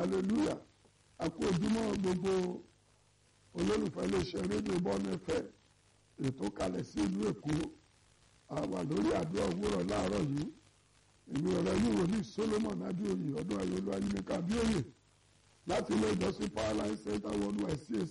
hallelujah àkó ojúmọ́ gbogbo olólùfẹ́ iléeṣẹ́ rédíò bọ́ọ̀nù ẹ̀fẹ́ ètò kalẹ̀ sí ìlú èkó àwà lórí àdúrà òwúrọ̀ láàárọ̀ yìí èmi ọ̀rọ̀ yìí wòlíì solomon adéoyè ọdún ayọ̀lú ayélujára abíòye láti ilé ìjọsìn powerline center worldwide cac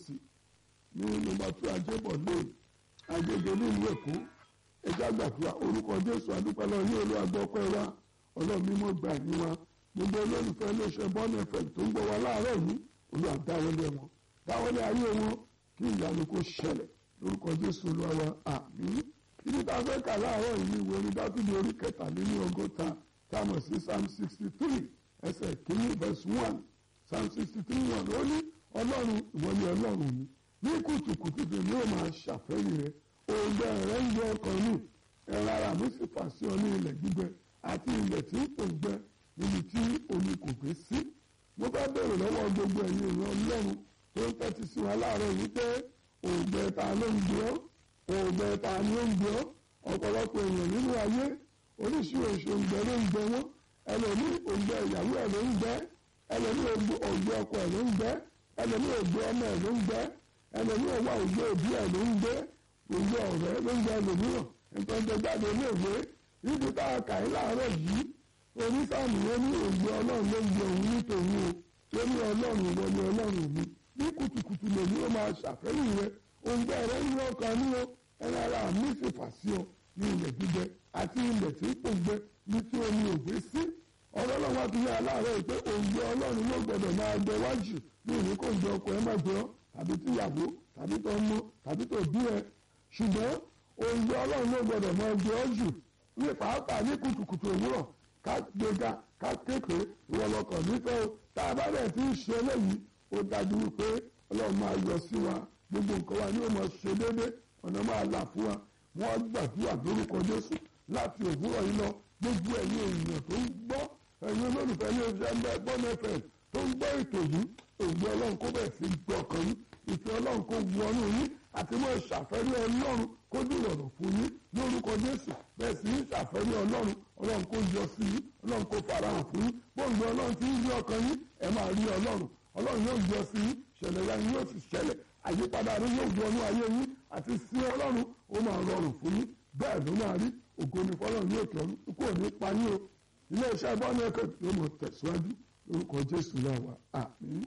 ní nọ́mbà two ajébọ̀ lane agége nílùú èkó ẹjá gbàdúrà orúkọ jésù adúpẹ́lẹ́ yóò lọ agbọ́pẹ́ wa ọlọ́run mímọ́ gbà ní wa gbogbo olólùfẹ́ iléeṣẹ́ bọ́ọ̀nù ẹ̀fẹ̀ tó ń gbọ́ wa láàárọ̀ yìí olú àdáwọlé wọn dáwọlé ayé wọn kí ìyanu kó ṣẹlẹ̀ lórúkọ jésù olúwa wa àmín ibi tá a fẹ́ kà láàárọ̀ yìí ìwé orí dákúndé orí kẹtàléní ọgọ́ta tá a mọ̀ sí psalm sixty three ẹsẹ̀ kìíní verse one psalm sixty three one ó ní ọlọ́run ìwọ ni ọlọ́run mi ní kùtùkùtù tó ní ó máa ṣàfẹ́yìn rẹ òǹgbẹ rẹ ń yọ ọkàn mi ẹ̀rọ ara mi sì fà sí ọ ní ilẹ̀ gbígbẹ àti ilẹ̀ tí ń pòǹgbẹ níbi tí omi kò gbé sí mo fẹ́ bèrè lọ́wọ́ gbogbo ẹ̀yin èèyàn ọlọ́run tó ń tẹ́tí sí wa láàárọ̀ yìí pé òǹgbẹ ta ló ń gbé ọ́ òǹgbẹ ta ni ó ń gbé ọ́ ọ̀pọ̀lọpọ̀ èèyàn nínú ayé oríṣiríṣi òǹgbẹ ló ń gbẹ wọ́n ẹlòmí òǹgbẹ ìyàwó ẹ̀ ló ń gbẹ ẹlòmí òǹgbẹ ọkọ ẹ̀ ló ń gbẹ ẹlòmí òǹgbẹ ọmọ ẹ̀ ló ń gbẹ ẹlòmí òwà òǹgbẹ òbí ẹ̀ ló ń gbẹ òǹgbẹ ọ̀rẹ́ ló ń gbẹ ẹlòmíràn nǹkan tó jáde léèwé níbi tá a kà í láàárọ̀ yìí onísàmì yẹn ní òǹgbẹ ọlọ́run ló ń gbẹ òun nítorí o tó ní ọlọ́run ìwọ ni ọlọ́run mi ní kùtùkùtù lèmi ó máa ṣàfẹ́yìn rẹ òǹgbẹ rẹ ń yọ ọkàn ní o ẹni ara mi sì fà sí ọ ní ilẹ̀ gbígbẹ àti ilẹ̀ tí kò gbẹ ní tí omi ò gbé sí ọlọ́run wa ti yẹ aláàárẹ̀ pé òǹgbẹ ọlọ́run yóò gbọdọ̀ máa gbẹ wájú ní ìní kò gbẹ ọkọ ẹ má gbẹ ọ tàbí tíyàwó tàbí tó mọ tàbí tó bí ẹ ṣùgbọ́n òǹgbẹ ọlọ́run yóò gbọdọ̀ máa gbẹ ọ jù ní pàápàá ní kùtùkùtù òwúrọ̀ ká gbéga ká képe ìwọlọkọ̀ nífẹ̀ẹ́ o tá a bá dẹ̀ ti ń ṣe eléyìí ó dájú wípé ọlọ́run máa yọ sí wa gbogbo nǹkan wa ni ó máa ṣe déédéé ọ̀nà máa là fún wa wọ́n gbàdúrà lórúkọ jésù láti òwúrọ̀ yìí lọ gbogbo ẹ̀yin èèyàn tó ń gbọ́ ẹ̀yin olólùfẹ́ ní oṣù ẹgbẹ́ gbọ́n fm tó ń gbọ́ ètò yìí ògbó ọlọ́run kó bẹ̀rẹ̀ sí gbọ́ ọkàn yín ìfẹ́ ọlọ́run kó wọnú yín àti mọ́ ìṣàfẹ́rí ọlọ́run kó dìrọ̀rọ̀ fún yín lórúkọ jésù bẹ́ẹ̀ sì ń ṣàfẹ́rí ọlọ́run ọlọ́run kó yọ sí yín ọlọ́run kó farahàn fún yín bóńgbé ọlọ́run ti ń rí ọkàn yín ẹ máa rí ọlọ́run ọlọ́run yóò yọ sí yín ṣẹlẹ̀ ya yín yóò sì ṣẹlẹ̀ àyípadà rẹ yóò wọnú ayé yín àti sí ọlọ́run ó máa rọrùn fún yín bẹ́ẹ̀ ló máa rí ògo ni fọlọ́run yóò tọ́ ikú ò ní pa yín o ilé iṣẹ́ bọ́ọ̀nù ẹ̀kọ́ yóò mọ̀ tẹ̀síwájú lórúkọ jésù náà wà àmín.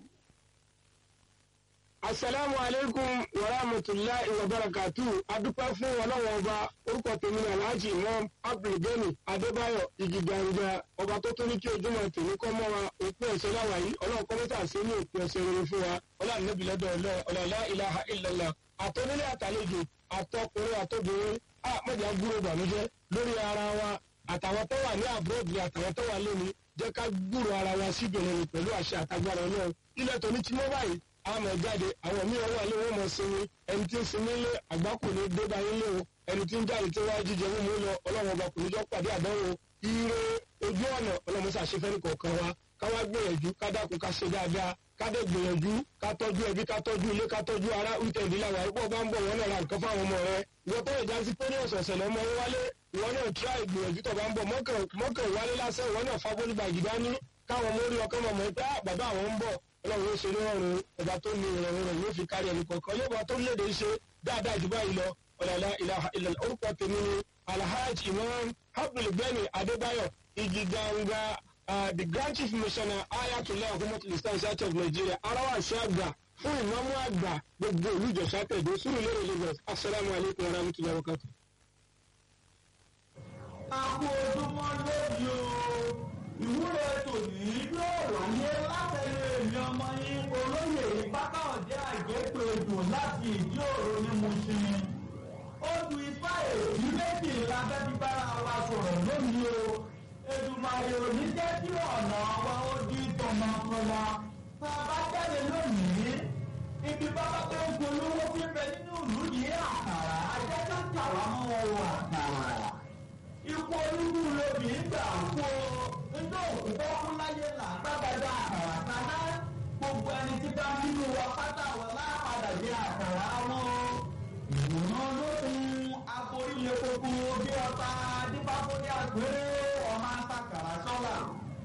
asalaamu aleykum wa rahmatulahi wa barakatu adúpẹ́ fún ọlọ́wọ́n ọba orúkọ tèmi ní alhaji imam abdulgani adébáyọ̀ ìgìdàǹgà ọba tó tó ní kí ojúmọ́ tèmi kọ́ mọ́ wa òpin ẹ̀sẹ̀ láwà yìí ọlọ́run kọ́ mẹ́ta sí ní òpin ẹ̀sẹ̀ rere fún wa ọlọ́run níbi lọ́dọ̀ ọlọ́ọ̀lá ilaha illallah àtọ́nílé àtàlejò àtọkùnrin àtọbìnrin àmọ́jà gbúrò bànújẹ́ lórí ara wa àtàwọn tó wà ní àbúròdì àtàwọn tó wà lónìí jẹ́ ká gbúrò ara wa síbìrin pẹ̀lú àṣẹ àtagbára ọlọ́run ilẹ̀ tòní tí wọ́n báyìí àmọ̀ jáde àwọn míì wà lé wọn mọ̀ sinmi ẹni tí ń sinmi lé àgbákò ní gbégbá yín lé o ẹni tí ń jáde tí wọ́n jíjẹ mú mú lọ ọlọ́run ọba kò ní jọ pàdé àdánwò ire ojú ọ̀nà ọlọ́run ṣàṣefẹ́ ní kọ̀ọ̀kan wa ká wá gbìyànjú ká dákun ká ṣe dáadáa ká dé gbìyànjú ká tọ́jú ẹbí ká tọ́jú ilé ká tọ́jú ara wíkẹ́ ìdílé àwọn àrùkọ́ bá ń bọ̀ wọ́n náà ra nǹkan fáwọn ọmọ rẹ ìwọ tó lè já sí pé ní ọ̀sọ̀ọ̀sẹ̀ lọ́mọ wọn wálé ìwọ náà tíra ìgbìyànjú tó bá ń bọ̀ mọ́kàn wálé lásán ìwọ náà fagbóni gbàgì dání káwọn ọmọ orí ọkàn mọ̀ pé bàbá àwọn ń bọ̀ ọlọ́run yóò ṣe lọ́rùn ọba tó ní ìrọ̀rùn rẹ̀ yóò fi kárí ẹnì kọ̀ọ̀kan yóò bá tó léde ṣe dáadáa jù báyìí lọ ọ̀làlá ìlànà orúkọ tèmi ni alhaji imam abdulgani adébáyọ̀ igi ganga the grand chief missioner ayatollah ọkọ̀mọ́tò islam church of nigeria arawa àṣẹ àgbà fún ìmọ̀mú àgbà gbogbo ìlú ìjọsà tẹ̀dó sùúrù lérè lagos asalaamu alaykum wa rahmatulahi wa barakatuh. àpò ojúmọ́ lónìí o ìwúre tòní yóò wáyé látẹ̀lé èmi ọmọ yín olóyè ìpátá ọ̀jẹ́ àgbẹ̀pẹ̀ ètò láti ìdí òru ní Mùṣín. Odù ifá èyí méjì lábẹ́ bí bára wa sọ̀rọ̀ lónìí o. Èdùmàrè ò ní jẹ́ kí ọ̀nà wa ó di tọmọtọmọ. Tá a bá jáde lónìí, ibi bábá tó ń polówó fífẹ́ nínú ìlú yìí àkàrà ajẹ́ tó ń tà wá mọ́ wọn wọ àkàrà. Ikú olúkú lobì ń gbà kó nígbà òkú bọ́ fún láyé là gbàgbàgbà àkàrà kaná. Gbogbo ẹni tí bá nínú wa pátá wọn lápadà jẹ àkàrà wọn. Ìwòran lókun aborílẹ̀ kókó bí ọta dípákó ní àgbèrè ọmọ àtàkàrà sọ́là. Nígbà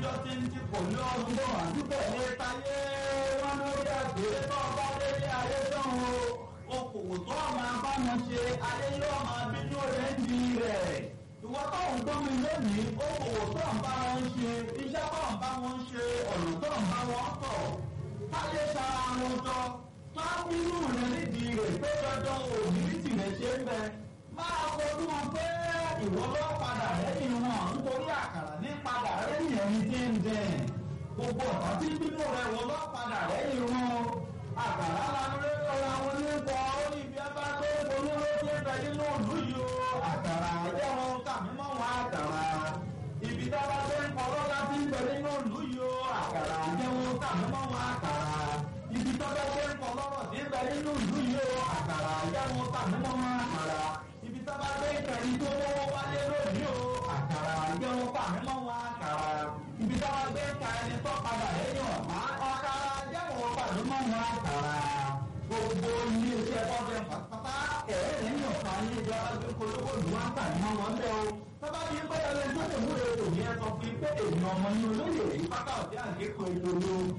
níjọ́ tí ń ti kò ní ọdún bọ̀ àdúgbò ní táyé wọn lórí àgbèrè tó ọba délé ayé tán o okòwò tó máa bá wọn ṣe ayé yóò máa bínú rẹ̀ ń di rẹ̀ ìwọ tó ń gbọ́ mi lónìí okòwò tó ń bá wọn ṣe iṣẹ́ tó ń bá wọn ṣe ọ̀nà tó ń bá wọn tọ̀ táyé sara wọn jọ máa bínú rẹ̀ nídìí rẹ̀ pé dandan òní tìrẹ̀ ṣe ń bẹ máa fojú wọn pé ìwọ ló padà lẹ́yìn wọn nítorí àkàrà ní padà lẹ́yìn ẹni tí ń dẹ gbogbo ọ̀tá tí bínú rẹ̀ wọ́n ló padà lẹ́yìn wọn àkàrà lánàá lọ́la wọn ní kọ́ ó ní ibi abá tó ń polówó tí ń bẹ nínú ìlú yìí o àkàrà ẹ̀jẹ̀ wọn kàmí mọ́ wọn àkàrà ibi dábà tó ń kọ́ lọ́la tí ń bẹ nínú ìlú yìí o àkàrà ẹ̀jẹ̀ wọn kàmí mọ́ wọn àkàrà ibi tọ́jọ́ tó ń kọ́ lọ́rọ̀ tí ń bẹ nínú ìlú yìí o àkàrà ẹ̀jẹ̀ wọn kàmí mọ́ wọn àkàrà ibi tọ́ba gbé ìkànnì tó lówó wálé lónìí o àkàrà ẹ̀jẹ̀ wọn kàmí mọ́ wọn àkàrà ibi tọ́ba gbé ìkànnì tó padà lẹ́yìn ọ̀pá àkàrà ẹ̀jẹ̀ wọn kàmí mọ́ wọn àkàrà gbogbo ilé iṣẹ́ bọ́ọ̀dẹ pàtàkì ẹ̀rẹ́ lẹ́yìn ọ̀pá ní ìjọ agbẹ́kọ̀ọ́lọ́wọ́ ìlú wa ń tà ní wọn wọn bẹ́ẹ̀ o tọ́ba bí pẹ́ ẹlẹ́ni tó lè múlẹ̀ ètò yẹn sọ fún pé èèyàn ọmọ ní olóyè yìí pátá ọ̀dẹ́ àgékò ètò ló